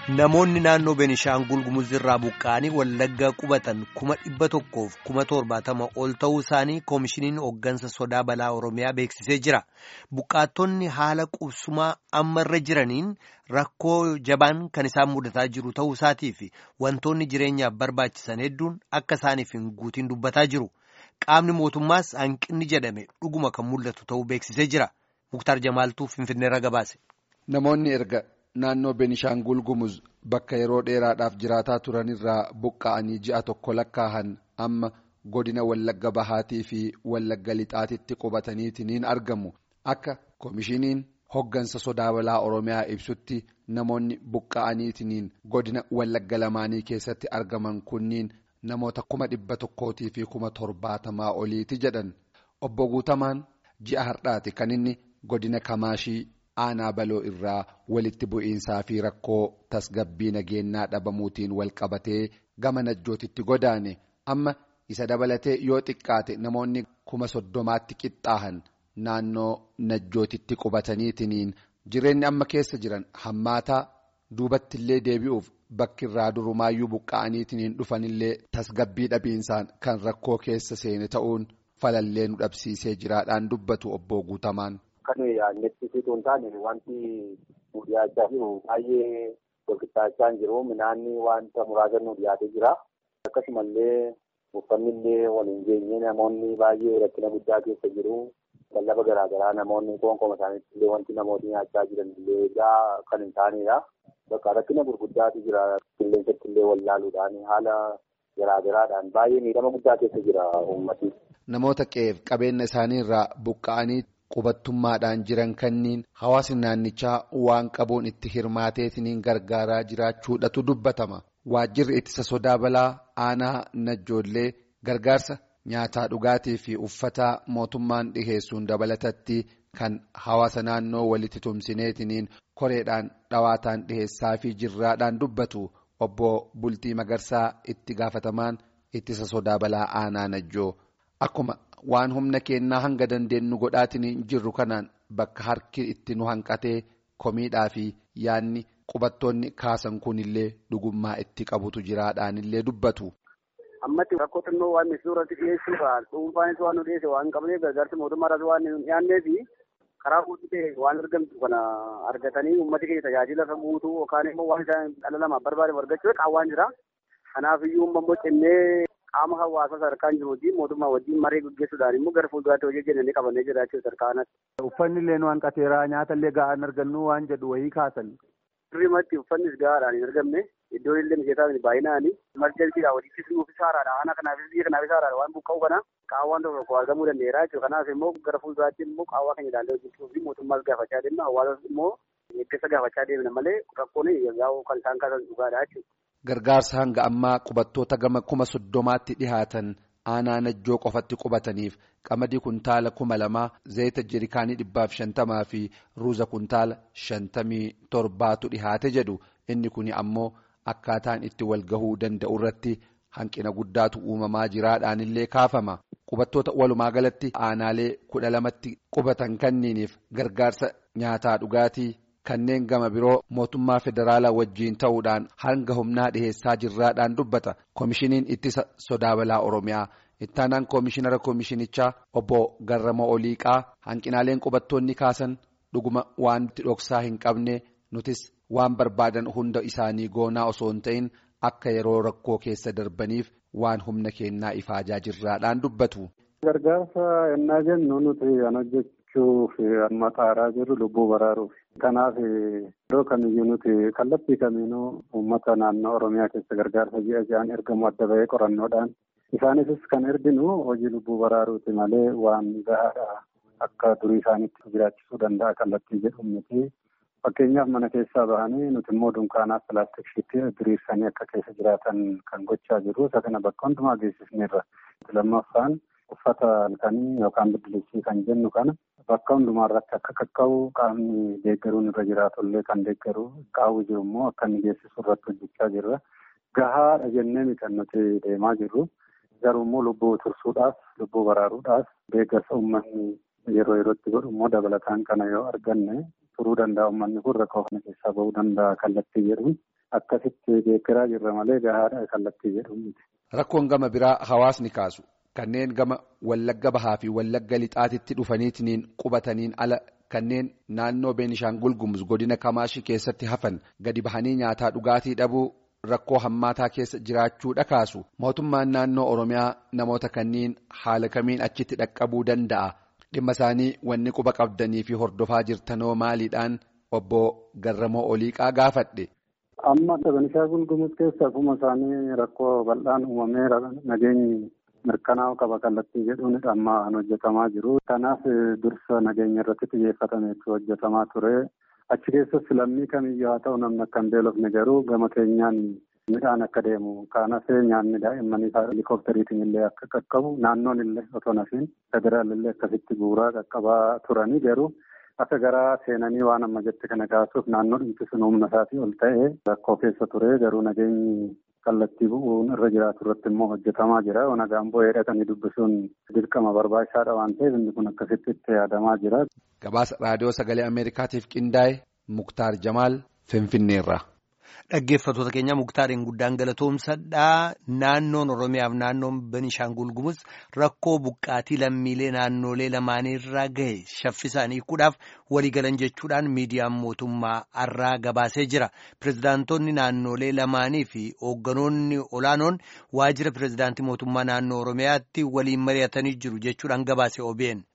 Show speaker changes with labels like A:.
A: Namoonni naannoo Benishaangul Gumuz irraa buqqa'anii Wallaggaa qubatan kuma dhibba tokkoof kuma torbaatama ol ta'uu isaanii koomishiniin hooggansa sodaa balaa Oromiyaa beeksisee jira. Buqqaattonni haala qubsumaa amma irra jiraniin rakkoo jabaan kan isaan mudataa jiru ta'uu isaatii fi wantoonni jireenyaaf barbaachisan hedduun akka isaaniif hin guutiin dubbataa jiru. Qaamni mootummaas hanqinni jedhame dhuguma kan mul'atu ta'uu beeksisee jira. Muktaar Jamaaltuu Finfinneerra gabaase.
B: Namoonni erga naannoo Benishaangul Gumuz bakka yeroo dheeraadhaaf jiraataa turanirraa buqqa'anii ji'a tokko lakkaahan amma godina Wallagga Bahaatii fi Wallagga Lixaatitti qubataniitiin argamu. Akka koomishiniin hoggansa sodaa balaa Oromiyaa ibsutti namoonni buqqa'aniitiin godina Wallagga lamaanii keessatti argaman kunniin namoota kuma dhibba tokkootii fi kuma torbaatamaa oliiti jedhan. Obbo Guutamaan ji'a har'aati kan inni godina Kamaashii. aanaa baloo irraa walitti bu'iinsaa fi rakkoo tasgabbii nageenyaa dhabamuutiin wal qabatee gama najjootitti godaane amma isa dabalatee yoo xiqqaate namoonni kuma soddomaatti qixxaahan naannoo najjootitti qubataniitiin jireenyi amma keessa jiran hammaataa duubattillee deebi'uuf bakki irraa durumaayyuu buqqa'aniitiin dhufanillee tasgabbii dhabiinsaan kan rakkoo keessa seene ta'uun falallee nu dhabsiisee jiraadhaan dubbatu obbo Guutamaan.
C: Kan yaadnettisituu hin taane wanti nu dhiyaachaa jiru baay'ee walqixxaachaa hin jiru. Midhaanni wanta muraasa nu dhiyaatee jira. Akkasumallee uffanni illee wal hin geenye namoonni baay'ee rakkina guddaa keessa jiru. Lallaba garaagaraa namoonni qoonqoma isaaniitti illee wanti namoonni nyaachaa jiran illee egaa kan hin taanedha. Bakka rakkina gurguddaatu jira. Qilleensatti illee wallaaluudhaan haala garaagaraadhaan baay'ee miidhama guddaa keessa jira uummati.
B: Namoota qe'eef qabeenya isaaniirraa buqqa'anii. qubattummaadhaan jiran kanniin hawaasni naannichaa waan qabuun itti hirmaateetiin gargaaraa jiraachuudhatu dubbatama waajjirri ittisa sodaa balaa aanaa najjoollee gargaarsa nyaataa dhugaatii fi uffataa mootummaan dhiheessuun dabalatatti kan hawaasa naannoo walitti tumsineetiin koreedhaan dhawaataan dhiheessaa fi jirraadhaan dubbatu obbo bultii magarsaa itti gaafatamaan ittisa sodaa balaa aanaa najjoo akkuma. waan humna keenyaa hanga dandeenyu godhaatiin jirru kanaan bakka harki itti nu hanqatee komiidhaa fi yaanni qubattoonni kaasan kunillee dhugummaa itti qabutu jiraadhaanillee dubbatu.
D: Ammatti rakkoo xinnoo waan suuratti dhiyeessuudhaan dhuunfaanis waan nu dhiyeesse waan qabneef gargaarsa mootummaadhaas waan hin dhiyaanneef karaa guutuu ta'e waan argamtu kana argatanii uummati keenya tajaajila kan guutuu yookaan immoo waan isaan dhala namaaf barbaadamu argachuu qaawwaan jira. Kanaaf iyyuu immoo cimnee qaama hawaasaa sadarkaan jiruuti mootummaa wajjin maree gaggeessuudhaan immoo gara fuulduraatti hojii jennee qabannee jiraachuu sadarkaan.
E: Uffanni illee nu hanqateera nyaata illee ga'aan argannu waan jedhu wayii kaasan.
D: Sirriimatti uffannis gahaadhaan hin argamne iddoon illee mijataa baay'inaani marjalsiidhaan walitti nuuf isaaraadha ana kanaafis biyya kanaaf isaaraadha waan buqqa'u kana qaawwaan tokko tokko argamuu danda'eera jechuudha kanaaf immoo gara fuulduraatti immoo qaawwaa keenya ilaallee hojjechuu fi mootummaas gaafachaa deemna hawaasas immoo eeggisa gaafachaa deemna malee rakkoon yaa'u kan isaan kaasan dhugaadha jechuudha.
B: Gargaarsa hanga ammaa qubattoota gama kuma soddomaatti dhihaatan aanaa najjoo qofatti qubataniif qamadii kuntaala kuma lamaa zayita jerikaanii dhibbaaf shantamaa fi ruuza kuntaala shantamii torbaatu dhihaate jedhu inni kun ammoo akkaataan itti wal gahuu danda'u irratti hanqina guddaatu uumamaa jiraadhaanillee kaafama. Qubattoota walumaa galatti aanaalee kudha lamatti qubatan kanniiniif gargaarsa nyaataa dhugaatii. Kanneen gama biroo mootummaa federaalaa wajjiin ta'uudhaan hanga humnaa dhiheessaa jirraadhaan dubbata. Koomishiniin ittisa sodaa balaa Oromiyaa. Ittaanaan koomishinara koomishinichaa obbo Garramoo Oliiqaa hanqinaaleen qubattoonni kaasan dhuguma waan itti dhoksaa hin qabne nutis waan barbaadan hunda isaanii goonaa osoo hin ta'in akka yeroo rakkoo keessa darbaniif waan humna keenyaa ifaajaa jirraadhaan dubbatu.
E: Gargaarsa yennaa jennu nuti kan hojjechuuf amma xaaraa jirru lubbuu baraaruuf. Kanaaf yeroo kamiyyuu nuti kallattii kamiinuu uummata naannoo Oromiyaa keessa gargaarsa ji'a ji'aan ergamu adda bahee qorannoodhaan isaaniifis kan erginu hojii lubbuu baraaruuti malee waan gahaadha akka durii isaaniitti jiraachisuu danda'a kallattii jedhu miti. Fakkeenyaaf mana keessaa bahanii nuti immoo dunkaanaaf pilaastikshiitti diriirsanii akka keessa jiraatan kan gochaa jiru. Isa kana bakka hundumaa geessisneerra. Lammaffaan uffata halkanii yookaan biddilisii kan jennu kana bakka hundumaa irratti akka qaqqabu qaamni deeggaruun irra jiraatu illee kan deeggaru qaawwi jiru immoo akka inni geessisu irratti hojjechaa jirra. Gahaadha jennee miti kan nuti deemaa jirru. Garuu immoo lubbuu tursuudhaaf lubbuu baraaruudhaaf deeggarsa uummanni yeroo yerootti godhu immoo dabalataan kana yoo arganne turuu danda'a uummanni kun rakkoo kana keessaa bahuu danda'a kallattii jedhuun akkasitti beekiraa jirra malee gahaadha kallattii jedhamu.
B: Rakkoon gama biraa hawaasni kaasu kanneen gama wallagga bahaa fi wallagga lixaatitti dhufaniitiin qubataniin ala kanneen naannoo Beenishaangul Gumuz godina Kamaashii keessatti hafan gadi bahanii nyaataa dhugaatii dhabuu rakkoo hammaataa keessa jiraachuudha kaasu mootummaan naannoo Oromiyaa namoota kanneen haala kamiin achitti dhaqqabuu danda'a dhimma isaanii wanni quba qabdanii fi hordofaa jirtanoo maaliidhaan obbo Garramoo Oliiqaa gaafadhe.
E: Amma Beenishaangul Gumuz keessa akkuma isaanii rakkoo bal'aan uumamee nageenyi mirkanaa'u qaba kallattii jedhuun amma hojjetamaa jiru. Kanaaf dursa nageenya irratti xiyyeeffatameetu hojjetamaa ture. Achi keessatti lammii kamiyyuu haa ta'u namni akka hin beelofne garuu gama keenyaan midhaan akka deemu kaanas nyaanni daa'immanii helikooppitariitiin illee akka qaqqabu naannoon illee otoo nafiin federaal illee akkasitti bu'uuraa qaqqabaa turanii garuu akka garaa seenanii waan amma jette kana kaasuuf naannoo dhimti sun humna isaatii ol ta'e rakkoo keessa ture garuu nageenyi kallattii bu'uun irra jiraatu irratti immoo hojjetamaa jira. Nagaan bu'ee dhaqanii dubbisuun dirqama barbaachisaadha waan ta'eef inni kun akkasitti itti yaadamaa jira.
B: Gabaasa raadiyoo sagalee Ameerikaatiif qindaa'e Muktaar Jamaal Finfinneerra.
A: Dhaggeeffattoota keenya muktaariin guddaan galatoomsadhaa naannoon Oromiyaaf naannoon Benishaangul Gumuz rakkoo buqqaatii lammiilee naannolee lamaaniirraa gahe shaffisaanii hiikuudhaaf waliigalan jechuudhaan miidiyaan mootummaa har'aa gabaasee jira. Pireezidaantonni naannolee lamaanii fi hoogganoonni olaanoon waajjira pireezidaantii mootummaa naannoo Oromiyaatti waliin mari'atanii jiru jechuudhaan gabaase OBN.